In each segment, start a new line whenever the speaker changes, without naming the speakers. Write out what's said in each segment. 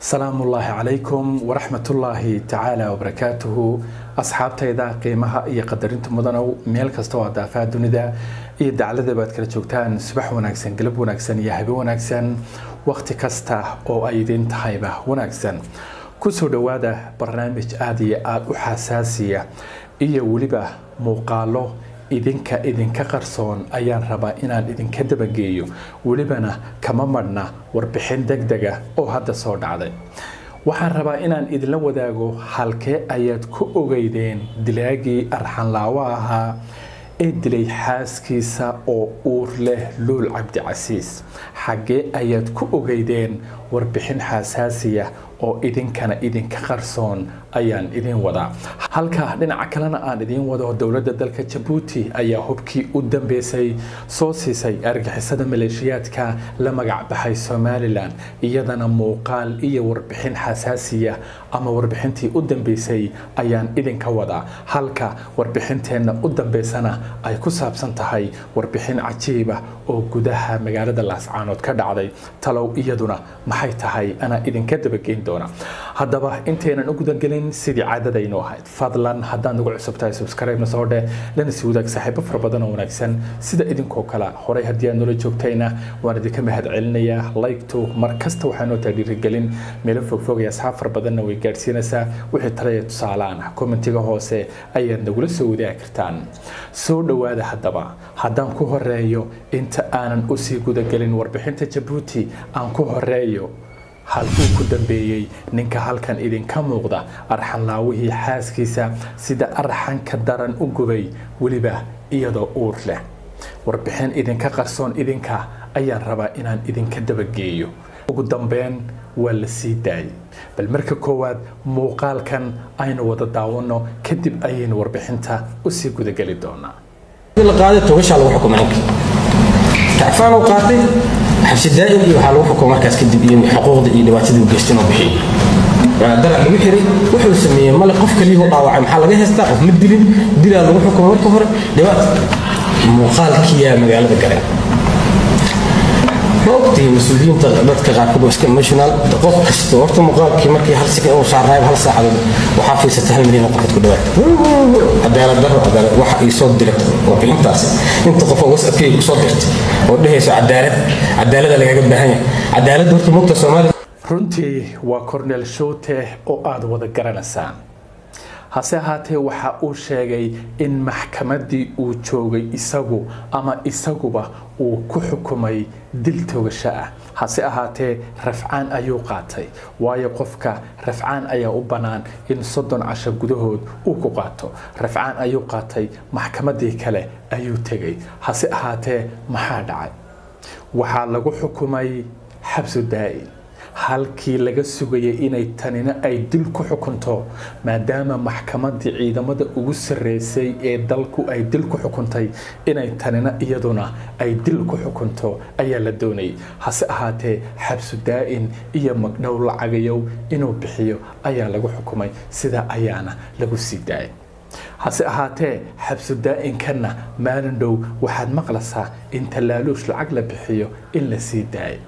salaamu ullaahi calaykum waraxmatullaahi tacaala wabarakaatuhu asxaabtayda qiimaha iyo qadarinta mudanow meel kasta oo adaafaha dunida iyo dacladaba aad kala joogtaan subax wanaagsan galab wanaagsan iyo habe wanaagsan wakhti kasta oo ay idin tahayba wanaagsan kusoo dhowaada barnaamij aada iyo aada u xasaasiya iyo weliba muuqaalo idinka idinka qarsoon ayaan rabaa inaan idinka dabageeyo welibana kama madhna warbixin deg dega oo hadda soo dhacday waxaan rabaa inaan idinla wadaago halkee ayaad ku ogeydeen dilaagii arxanlaawo ahaa ee dilay xaaskiisa oo uur leh luul cabdicasiis xaggee ayaad ku ogeydeen warbixin xasaasiya oo idinkana idinka qarsoon ayaan idin wadaa halka dhinaca kalena aan idiin wado dowladda dalka jabuuti ayaa hubkii u dambeysay soo siisay argixisada maleeshiyaadka la magac baxay somalilan iyadana muuqaal iyo warbixin xasaasiya ama warbixintii u dambeysay ayaan idinka wadaa halka warbixinteenna u dambeysana ay ku saabsan tahay warbixin cajiiba oo gudaha magaalada laascaanood ka dhacday talow iyaduna maxay tahay anaa idinka dabageyn doona haddaba intaynan u gudagelin sidii caadadaynu ahayd fadlan haddaad nagu cusub tahay subscribe na soo dheh lana sii wadaag saaxiibo fara badan oo wanaagsan sida idinkoo kale horey haddii aad noola joogtayna waan idinka mahad celinayaa like-to mar kasta waxaa noo tahay dhiirigelin meelo fogfog iyo asxaab fara badanna way gaadhsiinaysaa wixii talaya tusaaleaan ah kommentiga hoose ayaad nagula soo wadaagi kartaan soo dhowaada haddaba haddaan ku horeeyo inta aanan usii gudagelin warbixinta jabuuti aan ku horeeyo halkuu ku dambeeyey ninka halkan idinka muuqda arxanlaawihii xaaskiisa sida arxanka daran u gubay weliba iyadoo uur leh warbixin idinka qarsoon idinka ayaan rabaa inaan idinka dabageeyo ugu dambeyn waa la sii daayay bal marka koowaad muuqaalkan aynu wada daawanno kadib ayaynu warbixinta usii gudageli doonaa
kacfaan uu qaatay xabsi daa'im iyo waxaa lagu xukumay markaas kadib iyo xuquuqda iyo dhibaatadii uu geystay inuu bixiyo dalac lagu xiray wuxuu sameeyey male qof kaliya u dhaawacay maxaa laga haystaa qof ma dilin dilaa lagu xukumay marka hore dhibaata muuqaalkiyaa magaalada galeen ma ogtihi mas-uuliyiinta dadka qaarkood waa iska emotional qof kasta horta muuqaalkii markii hal sekan uu saaraayo hal saacadood waxaa fiirsata hal milyan oo qofood ku dhawaad cadaalad daro cadaalad wax ii soo diray warbixintaasi inta qof oo whatsappkay ku soo dirtay oo dhehayso cadaalad cadaalada lagaga baahan yahay cadaaladda horta mugta soomaaliya
runtii waa cornel shoote oo aada wada garanaysaan hase ahaatee waxa uu sheegay in maxkamaddii uu joogay isagu ama isaguba uu ku xukumay dil togasho ah hase ahaatee rafcaan ayuu qaatay waayo qofka rafcaan ayaa u bannaan in soddon casho gudahood uu ku qaato rafcaan ayuu qaatay maxkamaddii kale ayuu tegay hase ahaatee maxaa dhacay waxaa lagu xukumay xabsu daa'in halkii laga sugayay inay tanina ay dil ku xukunto maadaama maxkamaddii ciidamada ugu sarreysay ee dalku ay dil ku xukuntay inay tanina iyaduna ay dil ku xukunto ayaa la doonayay hase ahaatee xabsu daa'in iyo magdhow lacagayow inuu bixiyo ayaa lagu xukumay sidaa ayaana lagu sii daayay hase ahaatee xabsu daa'inkanna maalin dhow waxaad maqlaysaa in tallaaluush lacag la bixiyo in la sii daayay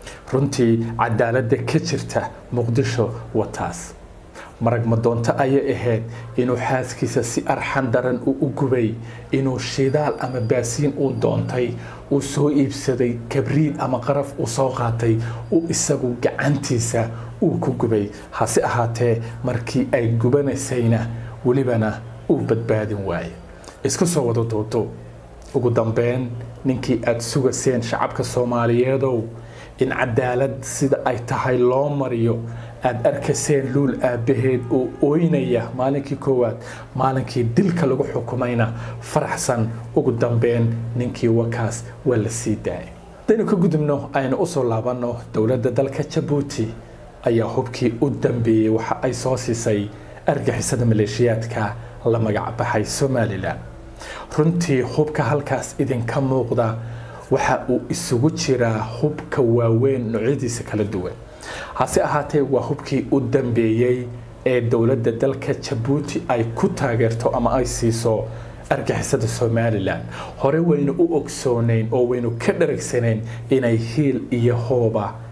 runtii cadaaladda ka jirta muqdisho wataas marag madoonto ayay ahayd inuu xaaskiisa si arxan daran uu u gubay inuu shidaal ama baasiin uu doontay uu soo iibsaday kabriid ama qaraf uu soo qaatay uu isagu gacantiisa uu ku gubay hase ahaatee markii ay gubanaysayna welibana uu badbaadin waaye isku soo wada duudu ugu dambeyn ninkii aada sugaseen shacabka soomaaliyeedow in cadaalad sida ay tahay loo mariyo aada arkayseen luul aabbaheed oo ooynaya maalinkii koowaad maalinkii dilka lagu xukumayna faraxsan ugu dambeyn ninkii wakaas waa la sii daayay hadaynu ka gudubno aynu usoo laabanno dowladda dalka jabuuti ayaa hubkii u dambeeyey waxa ay soo siisay argixisada maleeshiyaadka la magac baxay somalilan runtii hubka halkaas idinka muuqda waxa uu isugu jiraa hubka waaweyn noocyadiisa kala duwan hase ahaatee waa hubkii u dambeeyey ee dowladda dalka jabuuti ay ku taageerto ama ay siiso argixisada somalilan hore waynu u ogsoonayn oo waynu ka dharagsanayn inay hiil iyo hooba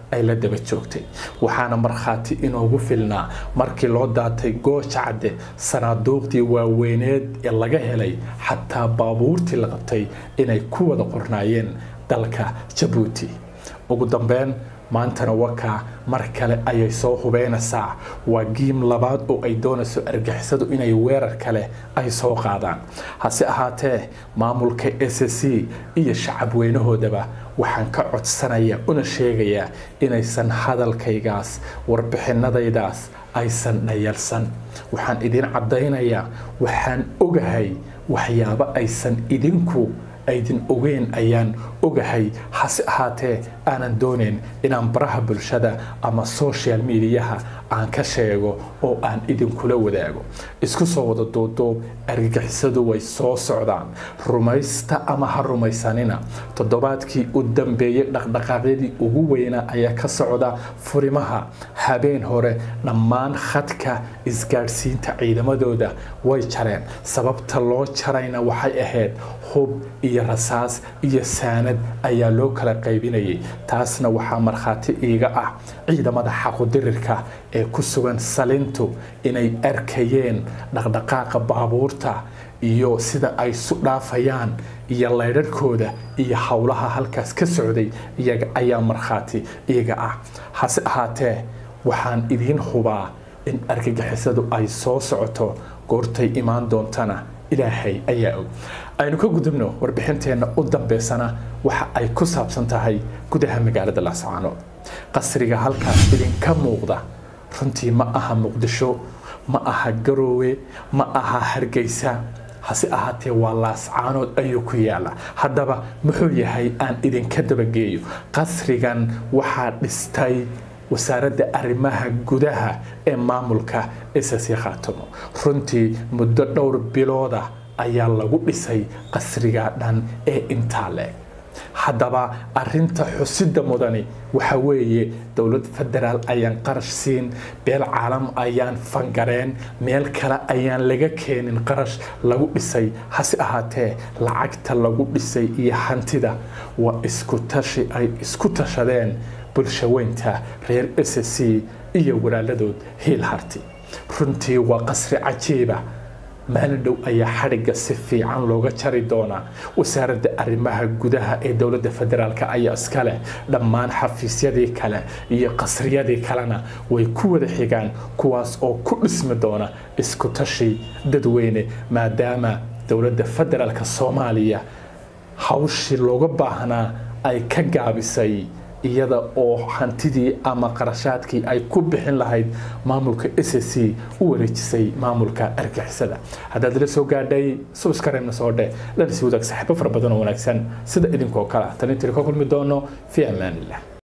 ay la daba joogtay waxaana markhaati inoogu filnaa markii loo daatay gooja cadde sanaaduuqdii waaweyneed ee laga helay xataa baabuurtii la qabtay inay ku wada qornaayeen dalka jabuuti ugu dambeyn maantana wakaa mar kale ayay soo hubeynaysaa waa giim labaad oo ay doonayso argixisadu inay weerar kale ay soo qaadaan hase ahaatee maamulka s c iyo shacab weynahoodaba waxaan ka codsanaya una sheegayaa inaysan hadalkaygaas warbixinadaydaas aysan dhayalsan waxaan idin caddaynayaa waxaan ogahay waxyaabo aysan idinku aydin ogeyn ayaan ogahay hase ahaatee aanan doonayn inaan baraha bulshada ama social mediaha aan ka sheego oo aan idinkula wadaago isku soo wada duuduub argagixisadu way soo socdaan rumaysta ama ha rumaysanina toddobaadkii u dambeeyey dhaqdhaqaaqyadii ugu weynaa ayaa ka socda furimaha habeen hore dhammaan khadka isgaadhsiinta ciidamadooda way jareen sababta loo jarayna waxay ahayd hub iyo rasaas iyo saanad ayaa loo kala qaybinayay taasna waxaa markhaati iiga ah ciidamada xaqudirirka ee ku sugan salintu inay arkayeen dhaqdhaqaaqa baabuurta iyo sida ay su dhaafayaan iyo laydharhkooda iyo howlaha halkaas ka socday iyaga ayaa markhaati iiga ah hase ahaatee waxaan idiin hubaa in argagixisadu ay soo socoto goortay imaan doontana ilaahay ayaa og aynu ka gudubno warbixinteenna u dambeysana waxa ay ku saabsan tahay gudaha magaalada laascaano qasriga halkaas idinka muuqda runtii ma aha muqdisho ma aha garoowe ma aha hargeysa hase ahaatee waa laascaanood ayuu ku yaala haddaba muxuu yahay aan idinka dabageeyo qasrigan waxaa dhistay wasaaradda arrimaha gudaha ee maamulka isasi khaatamo runtii muddo dhowr bilooda ayaa lagu dhisay qasriga dhan ee intaa leeg haddaba arinta xusida mudani waxa weeye dowlad federaal ayaan qarash siin beel caalam ayaan fangareen meel kale ayaan laga keenin qarash lagu dhisay hase ahaatee lacagta lagu dhisay iyo hantida waa isku tashi ay isku tashadeen bulshaweynta reer s c iyo walaaladood hiil harti runtii waa qasri cajiiba maalin dhow ayaa xadhigga si fiican looga jari doonaa wasaaradda arrimaha gudaha ee dowladda federaalk ayaa iska leh dhammaan xafiisyadii kale iyo qasriyadii kalena way ku wada xigaan kuwaas oo ku dhismi doona isku tashi dadweyne maadaama dowladda federaalk soomaaliya hawshii looga baahnaa ay ka gaabisay iyada oo hantidii ama qarashaadkii ay ku bixin lahayd maamulka s c u wareejisay maamulka argixisada haddaad la soo gaadhay subskareemna soo dheh lana sii wadaag saaxiibo fara badan oo wanaagsan sida idinkoo kale tan intii ka kulmi doono fi amaanillah